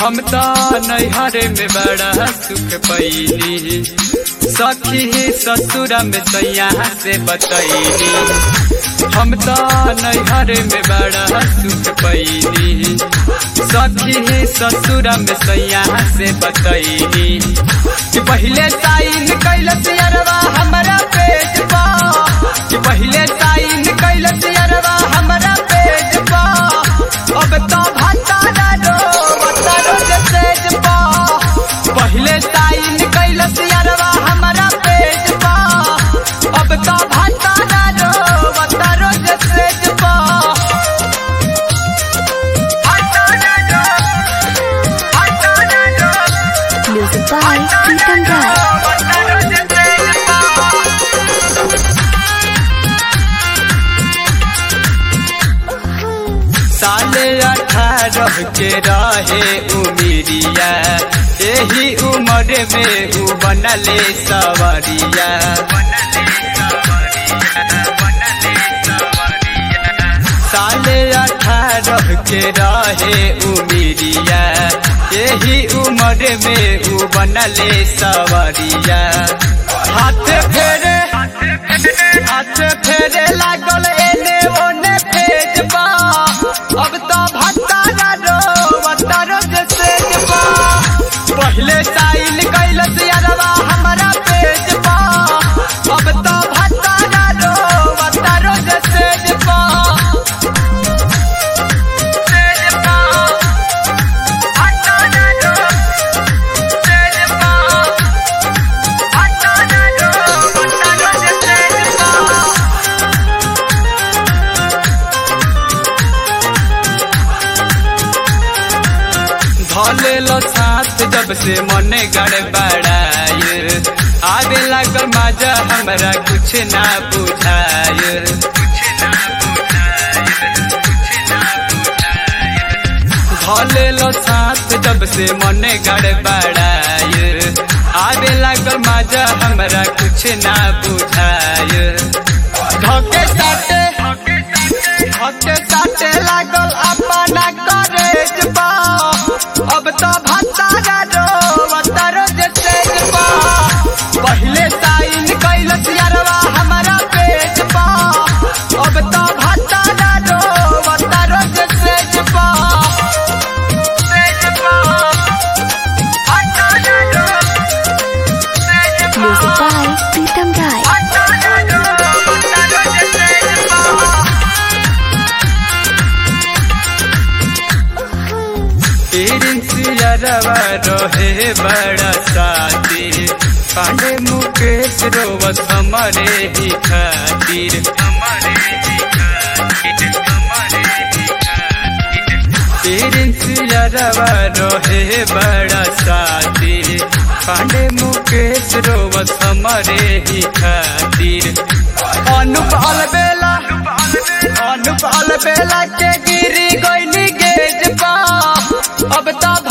हम तो नैहरे में बड़ा सुख पैनी सखी ससुरा में सैया से बतैनी हम तो नैहरे में बड़ा सुख पैनी सखी ससुरा में सैया से बतैनी कि पहले साइन कैलस अरवा हमारा पेज पा कि पहले साइन कैलस अरवा हमारा पेज पा अब तो भतारा रो भतारो के सेज पा पहले साइन कैलस अरवा हमारा पेज पा अब तो भतारा रो भतारो के सेज पा भतारा रो भतारा रो Music by Pritam Rai. भतारो के सेज पा साले अठारह के रहे उमिरिया यही उम्र में उ बनले सवरिया साले अठारह के रहे उमिरिया यही उम्र में उ बनले सवरिया हाथ फेरे हाथ फेरे लागल एने ओने फेज बा अब तो भत्तारा रो भत्तारो के सेज बा पहले साइल कैलस यारवा हमारा पेज बा अब तो भत्तारा रो भत्तारो के सेज बा सेज बा भत्तारा रो सेज बा भत्तारा रो भत्तारो के सेज बा धले लो साथ जब से मने गड़बड़ाय आवे लागल मजा हमरा कुछ ना बुझाय धले लो साथ जब से मने गड़बड़ाय आवे लागल मजा हमरा कुछ ना बुझाय धके साटे धके साटे लागल अपना करेज पा अब तो भत्तारा रो भत्तारो जे तेज पा पहले साइन कैलस यारवा हमारा पेज पा अब तो भत्तारा रो भत्तारो जे तेज पा तेज पा भत्तारा रो तेज पा Music by Pritam Rai. भत्तारा रो भत्तारो जे तेज पा रवा रहे बड़ा साथी पांडे मुकेश रोवत हमारे ही खातिर रवा रहे बड़ा साथी पांडे मुकेश रोवत हमारे ही खातिर अनुपाल बेला अनुपाल बेला के गिरी गईनी गेज पा अब तो